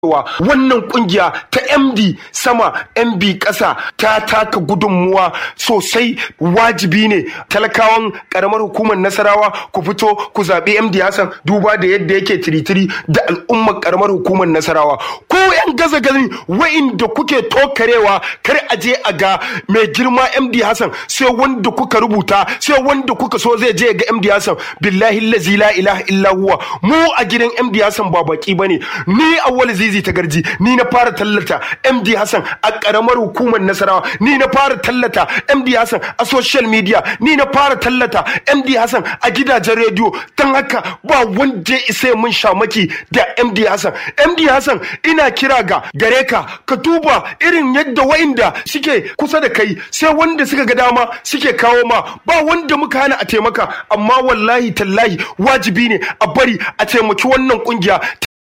cewa wannan kungiya ta MD sama MB ƙasa ta taka gudunmuwa sosai wajibi ne talakawan karamar hukumar Nasarawa ku fito ku zaɓi MD Hassan duba da yadda yake tiritiri da al'ummar karamar hukumar Nasarawa ko yan gaza gani wa'inda kuke tokarewa kar a je a ga mai girma MD Hassan sai wanda kuka rubuta sai wanda kuka so zai je ga MD Hassan billahi allazi la ilaha illa huwa mu a gidan MD Hassan ba baki bane ni awwal zizi ta garji ni na fara tallata MD Hassan a karamar hukumar Nasarawa ni na fara tallata MD Hassan a social media ni na fara tallata MD Hassan a gidajen rediyo dan haka ba wanda ya isa mun shamaki da MD Hassan MD Hassan ina kira ga gare ka ka duba irin yadda wa'inda suke kusa da kai sai wanda suka ga dama suke kawo ma ba wanda muka hana a taimaka amma wallahi tallahi wajibi ne a bari a taimaki wannan kungiya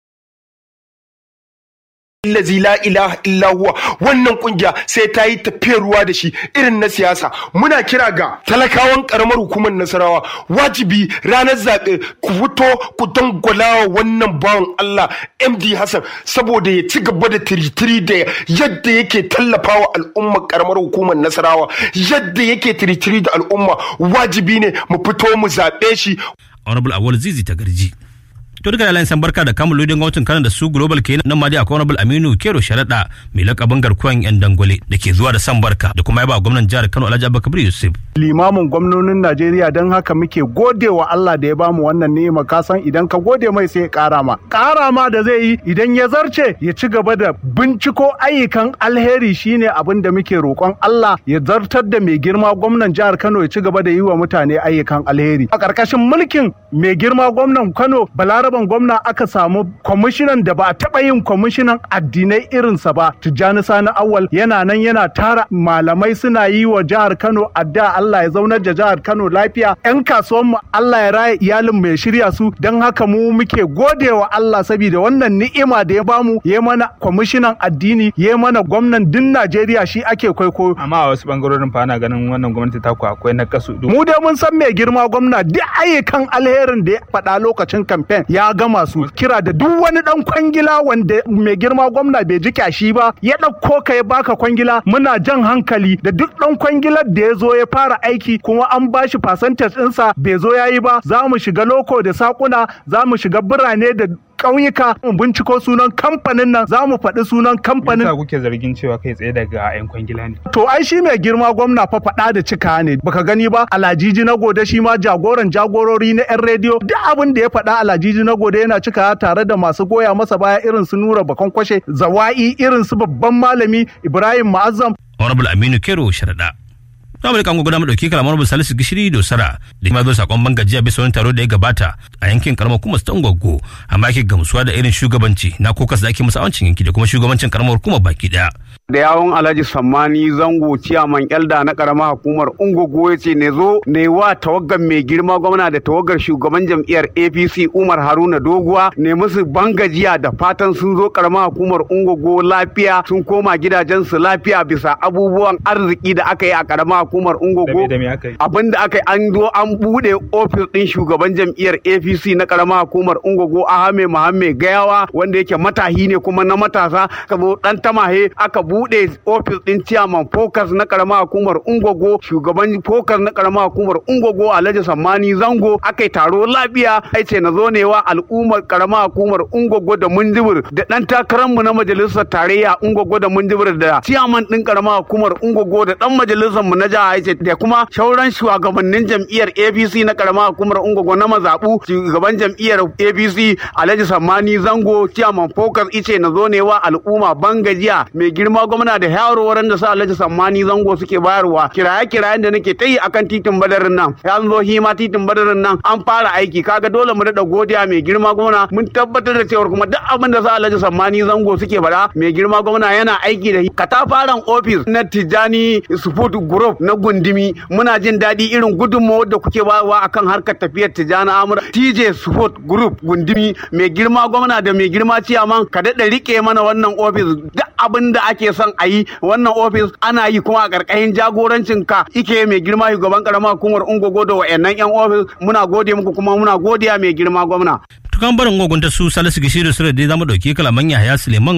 Allazi la ilaha illa huwa wannan kungiya sai ta yi tafiyar ruwa da shi irin na siyasa muna kira ga talakawan karamar hukumar nasarawa wajibi ranar zaɓe ku fito ku dangwalawa wannan bawan Allah MD Hassan saboda ya ci gaba da tiritiri da yadda yake tallafawa al'ummar karamar hukumar nasarawa yadda yake tiritiri da al'umma wajibi ne mu fito mu zaɓe shi honorable awal zizi ta garji to duka da san barka da kamun lodin gwamnatin kanan da su global ke nan ma dai akwai honorable aminu kero sharaɗa mai lakabin garkuwan yan dangwale da ke zuwa da san barka da kuma yaba gwamnan jihar kano alhaji abubakar yusuf limamin gwamnonin najeriya don haka muke gode wa allah da ya bamu wannan ni'ima ka san idan ka gode mai sai ya kara ma kara ma da zai yi idan ya zarce ya ci gaba da binciko ayyukan alheri shine abin da muke roƙon allah ya zartar da mai girma gwamnan jihar kano ya ci gaba da yi wa mutane ayyukan alheri a ƙarƙashin mulkin mai girma gwamnan kano balara sabon gwamna aka samu kwamishinan da ba a taɓa yin kwamishinan addinai irinsa ba tijjani sani awal yana nan yana tara malamai suna yi wa jihar kano adda allah ya zaunar da jihar kano lafiya yan kasuwan mu allah ya raya iyalin mai shirya su don haka mu muke gode wa allah saboda wannan ni'ima da ya bamu ya mana kwamishinan addini ya mana gwamnan din najeriya shi ake kwaikwayo amma a wasu bangarorin fa ana ganin wannan gwamnati ta ku akwai na kasu mu dai mun san mai girma gwamna duk ayyukan alherin da ya faɗa lokacin kamfen ya gama su kira da duk wani dan kwangila wanda mai girma gwamna bai ji kyashi ba ya ɗauko ka ya baka kwangila muna jan hankali da duk dan kwangilar da ya zo ya fara aiki kuma an bashi percentage ɗinsa bai zo ya yi ba za mu shiga loko da sakuna za mu shiga birane da ƙauyuka mu binciko sunan kamfanin nan za mu faɗi sunan kamfanin. Yasa kuke zargin cewa kai tsaye daga 'yan kwangila ne. To ai shi mai girma gwamna fa faɗa da cika ne baka gani ba alajiji na gode shi ma jagoran jagorori na 'yan rediyo duk abin da ya faɗa alajiji na gode yana cika tare da masu goya masa baya irin su nura bakon kwashe zawa'i irin su babban malami ibrahim ma'azzam. honorable aminu kero sharaɗa za mu rika gudanar dauki kalamar mu salisu gishiri dosara da kuma zo sakon bangajiya bisa wani taro da ya gabata a yankin karamar hukumar ta ungwaggo amma yake gamsuwa da irin shugabanci na kokas da ake musu awancin yanki da kuma shugabancin karamar hukumar baki daya da yawon alhaji sammani zango ciyaman elda na karamar hukumar ungogo ya ce ne zo ne wa tawaggar mai girma gwamna da tawaggar shugaban jam'iyyar apc umar haruna doguwa ne musu bangajiya da fatan sun zo karamar hukumar ungogo lafiya sun koma gidajensu lafiya bisa abubuwan arziki da aka yi a karamar hukumar ungogo abin da aka yi an zo an bude ofis din shugaban jam'iyyar apc na karamar hukumar ungogo ahame muhammed gayawa wanda yake matahi ne kuma na matasa ka zo dan tamahe aka bude bude ofis din ciyaman focus na karama hukumar ungogo shugaban focus na karama hukumar ungogo alhaji sammani zango aka yi taro lafiya ai ce na zo ne wa al'ummar karama hukumar ungogo da munjibir da dan takararmu na majalisar tarayya ungogo da munjibir da ciyaman din karama hukumar ungogo da dan majalisar mu na jiha ai ce da kuma shauran shugabannin jam'iyyar apc na karama hukumar ungogo na mazabu shugaban jam'iyyar apc alhaji sammani zango ciyaman focus ice na zo ne wa al'umma bangajiya mai girma gwamna da yarowaran da su alhaji sammani zango suke bayarwa kiraye kirayen da nake ta yi akan titin badarin nan ya zo hima titin badarin nan an fara aiki kaga dole mu daɗa godiya mai girma gwamna mun tabbatar da cewa kuma duk abin da su alhaji sammani zango suke faɗa mai girma gwamna yana aiki da katafaren ofis na tijjani support group na gundumi muna jin daɗi irin gudunmawar da kuke bawa akan harkar tafiyar tijjani amur tj support group gundumi mai girma gwamna da mai girma ciyaman ka daɗa rike mana wannan ofis duk abin da ake son a yi wannan ofis ana yi kuma a ƙarƙashin jagorancin ka ike mai girma shugaban karamar hukumar ungogo da wa'annan yan ofis muna gode muku kuma muna godiya mai girma gwamna. tukan barin ogun ta su salisu gishiru su da dai zamu ɗauki kalaman yahaya suleiman